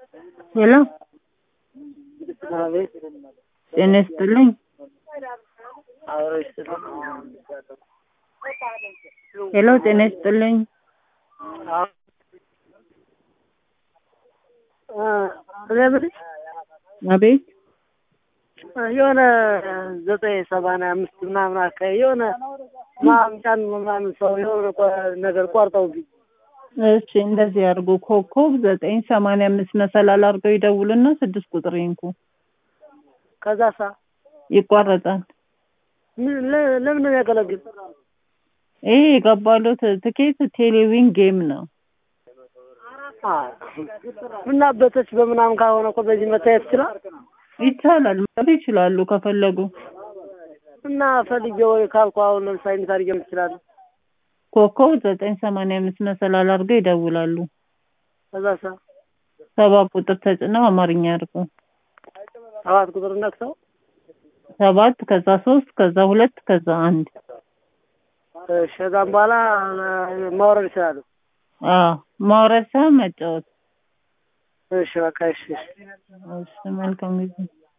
ሄሎ አቤት ጤና ይስጥልኝ። አብሮ ይስጥልኝ። ሄሎ ጤና ይስጥልኝ። አዎ። እ እኔ የምልሽ አቤት የሆነ ዘጠኝ ሰማንያ አምስት ምናምን አካባቢ የሆነ ማምጫን ምናምን ሰው የሆነ ቆ- ነገር ቆርጠውብኝ እሺ እንደዚህ ያድርጉ። ኮከብ ዘጠኝ ሰማንያ አምስት መሰላል አድርገው ይደውሉና ስድስት ቁጥር ይንኩ። ከዛ ሳ ይቋረጣል። ምን- ለ- ለምን ነው የሚያገለግል? ይሄ የገባሉት ትኬት ቴሌቪዥን ጌም ነው። አ እና በተች በምናምን ካልሆነ እኮ በዚህ መታየት ይችላል። ይቻላል ማለት ይችላሉ ከፈለጉ። እና ፈልጌ ወይ ካልኩ አሁን ለምሳሌ እንዴት አድርጌ እችላለሁ? ኮከብ ዘጠኝ ሰማንያ አምስት መሰላል አድርገው ይደውላሉ። ከዛ ሳ ሰባት ቁጥር ተጭነው አማርኛ አድርጉ። ሰባት ቁጥር ነክተው ሰባት ከዛ ሶስት ከዛ ሁለት ከዛ አንድ እሺ፣ ከዛም በኋላ እ፣ ማውረድ ይችላሉ። አዎ ማውረድ ሳይሆን መጫወት። እሺ፣ በቃ እሺ፣ እሺ። እሺ መልካም ጊዜ